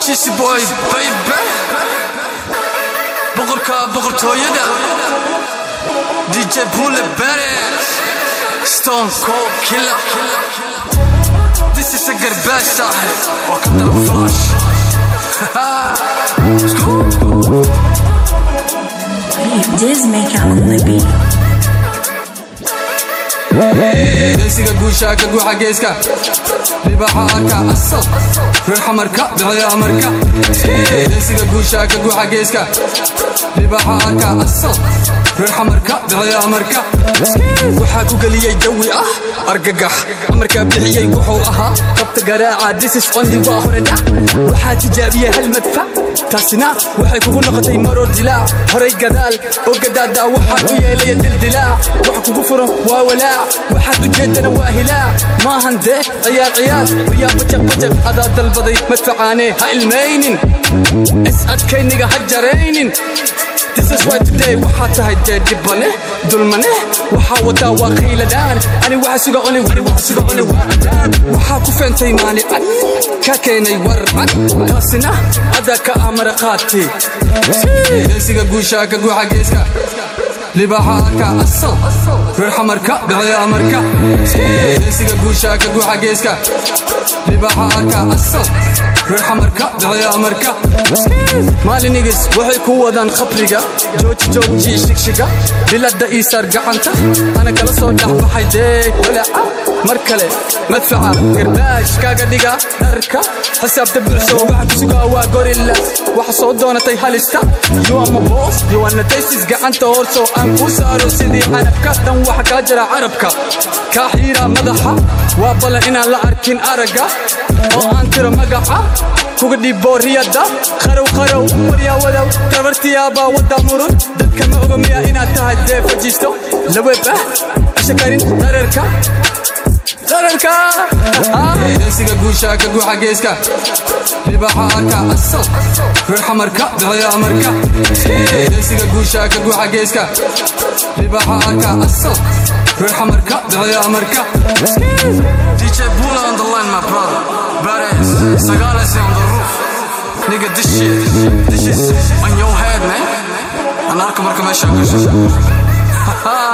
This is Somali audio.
She's boy baby boqorka boqortooyada DJ Bule Beres Stone Cold Killer This is a garbage sahib Welcome to the flash Diz make out on the beat. geesiga guusha ka guuxa geeska libaxa arka asal reer xamarka bixiya amarka geesiga guusha ka guuxa geeska libaxa arka asal reer xamarka bixiya amarka waxaa ku geliyey jawi ah argagax amarkaa bixiyey wuxuu ahaa qabta garaaca disis ondi waa hore dhac waxaa tijaabiyey hal madfac taasina waxay kugu noqotay maroor dilaac horay gadaal oo gadaadaa waxaad u yeelaya dildilaac wax kugu furan waa walaac waxaad ujeedana waa hilaac maahan dee ciyaar ciyaar waryaa bajaq bajaq adaa dalbaday madfacaane ha ilmaynin is adkayniga ha jaraynin This is why today waxaa tahay dee dhibane dulmane waxaa wadaa waa qiiladaan ani waxa suga cuni wari waxa suga cuni waa adaan waxaa ku feentay maali cad ka keenay war cad taasina adaa ka amara qaatay geesiga guusha ka guuxa geeska libaxa arka asal reer xamarka bixiya amarka geesiga guusha ka guuxa geeska libaxa arka asal reer xamarka bixiya amarka maalinigis waxay ku wadaan khabriga jooji jooji shigshiga bilada iisaar gacanta ana kala soo dhexbaxay dee walaaca mar kale madfaca garbaash kaaga dhiga dharka xisaabta buuxso waxa ku sugaa waa gorilla waxa soo doonatay halista yuama boos yuwana taysis gacanta horsoo aan kuu saaro sidii canabka dhan waxa kaa jira carabka kaa xiira madaxa waa ballan inaan la arkin aragga oo aan tiro magaca kuga dhibo riyada qarow qarow waryaa wadow gabartiyaabaa wadda murud dadka ma oga miya inaad tahay dee fajiisto laweeb ah ashakarin dararka dararka geesiga guusha ka guuxa geeska libaxa arka asal reer xamarka bixiya amarka geesiga guusha ka guuxa geeska libaxa arka asal reer xamarka bixiya amarka DJ Bula on the line my brother Badass Sagales on the roof Nigga this shit This is on your head man Anarka marka meesha gasho